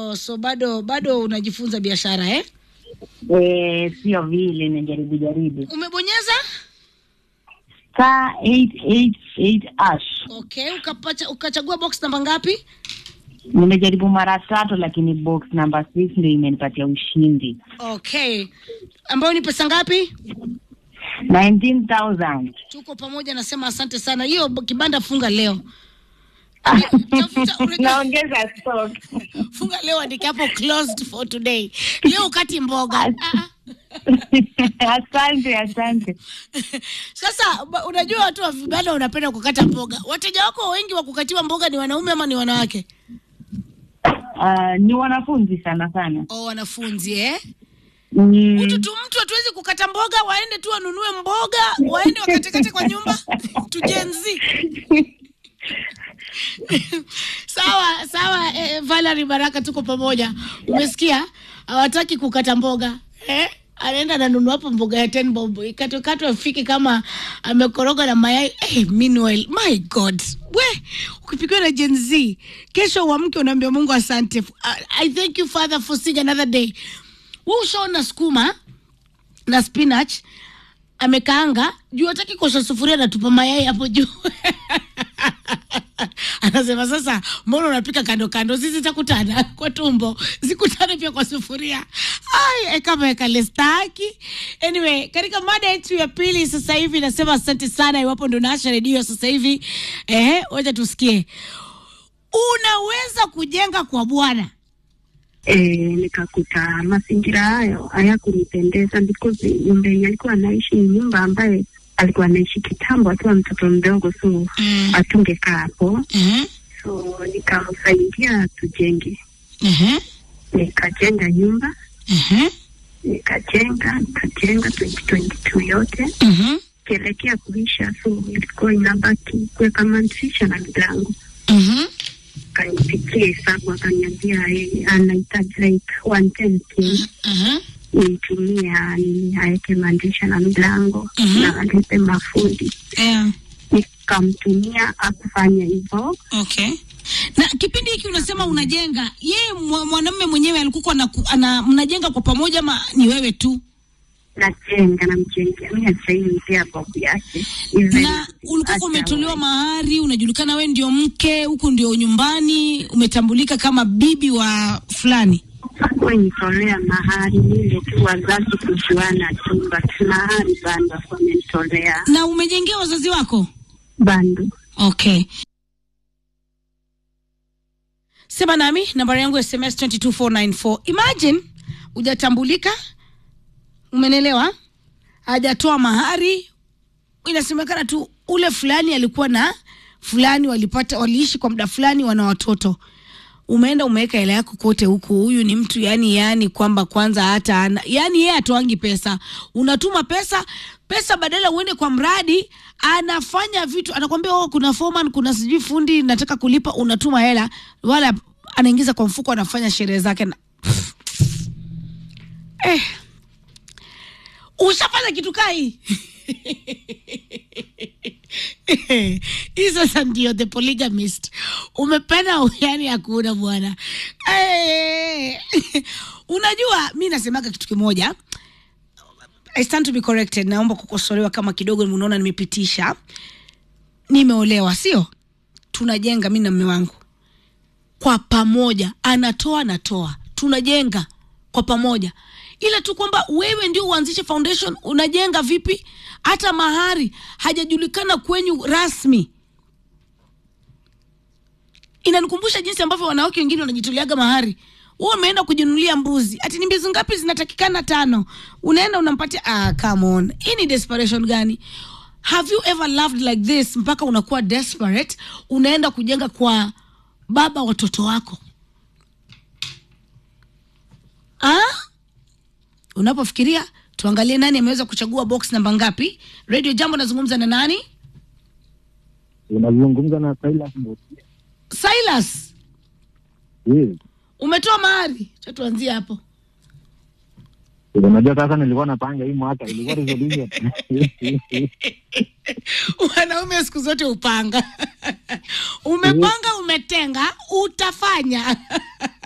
Oh, so bado bado unajifunza biashara eh? Eh, sio vile najaribu jaribu. Umebonyeza? Star 888 ash. Okay, ukapacha, ukachagua box namba ngapi? Nimejaribu mara tatu lakini box number 6 ndio imenipatia ushindi. Okay, ambayo ni pesa ngapi? 19,000. Tuko pamoja, nasema asante sana. Hiyo kibanda funga leo, tafuta unajua- Naongeza stock. funga leo, andika hapo closed for today. Leo ukati mboga Ah, ah. Asante, asante. Sasa ba- unajua watu wa vibanda wanapenda kukata mboga. Wateja wako wengi wa kukatiwa mboga ni wanaume ama ni wanawake? Uh, ni wanafunzi sana sana. Oh, wanafunzi eh? Mm. Mtu tu mtu hatuwezi kukata mboga, waende tu wanunue mboga, waende wakatekate kwa nyumba tujenzi. sawa sawa, eh, Valerie Baraka, tuko pamoja. Umesikia, hawataki kukata mboga eh? Anaenda ananunua hapo mboga ya 10 bob ikatokatwa afike kama amekoroga na mayai eh, meanwhile my god we ukipikiwa na Gen Z kesho uamke unaambia Mungu asante I, I thank you father for seeing another day wewe ushaona sukuma na spinach amekaanga juu hataki kosha sufuria natupa mayai hapo juu anasema sasa mbona unapika kando kando sisi takutana kwa tumbo zikutane pia kwa sufuria ai ekameweka lestaki anyway katika mada yetu ya pili sasa hivi nasema asante sana iwapo ndo naasha redio sasa hivi ehe wacha tusikie unaweza kujenga kwa bwana e, nikakuta mazingira hayo hayakunipendeza because nyumba yenye alikuwa anaishi ni nyumba ambaye alikuwa anaishi kitambo akiwa mtoto mdogo, so mm. atungekaa hapo, uh-huh. so nikamsaidia tujenge. Uh-huh. Nikajenga nyumba, Uh-huh. nikajenga nikajenga 2022 yote Uh-huh. kielekea kuisha, so ilikuwa inabaki kuweka madirisha na milango. Uh-huh. Kanipikia hesabu akaniambia eh, anahitaji like 110k Uh-huh. nimtumie nini aweke madirisha na milango Mhm. na alipe mafundi. Yeah. Nikamtumia akufanya hivyo, Okay. Na kipindi hiki unasema unajenga, yeye mwa- mwanamume mwenyewe alikuwa na, ana mnajenga kwa pamoja ama ni wewe tu? najenga namjengea mi asainipea babu yake Even Na ulikuwa hata umetolewa wa- mahari, unajulikana wewe ndio mke, huku ndio nyumbani, umetambulika kama bibi wa fulani. hakuwanitolea mahari ile tu wazazi kujuana tu, but mahari bando wamenitolea Na umejengea wazazi wako? bando. Okay. Sema nami nambari yangu ya SMS 22494. Imagine hujatambulika, umenelewa, hajatoa mahari, inasemekana tu ule fulani alikuwa na fulani, walipata waliishi kwa muda fulani, wana watoto umeenda umeweka hela yako kote huku, huyu ni mtu yani, yani kwamba kwanza hata ana yani, yeye atoangi pesa, unatuma pesa pesa, badala uende kwa mradi, anafanya vitu, anakwambia oh, kuna foreman, kuna sijui fundi, nataka kulipa, unatuma hela, wala anaingiza kwa mfuko, anafanya sherehe zake na eh, ushafanya kitu kai hii sasa ndio the polygamist umependa yani hakuna bwana Eh. unajua mi nasemaga kitu kimoja I stand to be corrected naomba kukosolewa kama kidogo unaona nimepitisha nimeolewa sio tunajenga mi na mme wangu kwa pamoja anatoa natoa tunajenga kwa pamoja ila tu kwamba wewe ndio uanzishe foundation unajenga vipi hata mahari hajajulikana kwenyu rasmi inanikumbusha jinsi ambavyo wanawake wengine wanajitoleaga mahari wewe umeenda kujinunulia mbuzi ati ni mbuzi ngapi zinatakikana tano unaenda unampatia ah, come on hii ni desperation gani have you ever loved like this mpaka unakuwa desperate unaenda kujenga kwa baba watoto wako ah? unapofikiria tuangalie nani ameweza kuchagua box namba ngapi radio jambo nazungumza na nani unazungumza na Silas Musia. silas Yes. umetoa mahari cha tuanzie hapo Unajua sasa nilikuwa napanga hii mwaka ilikuwa resolution. wanaume siku zote upanga umepanga umetenga utafanya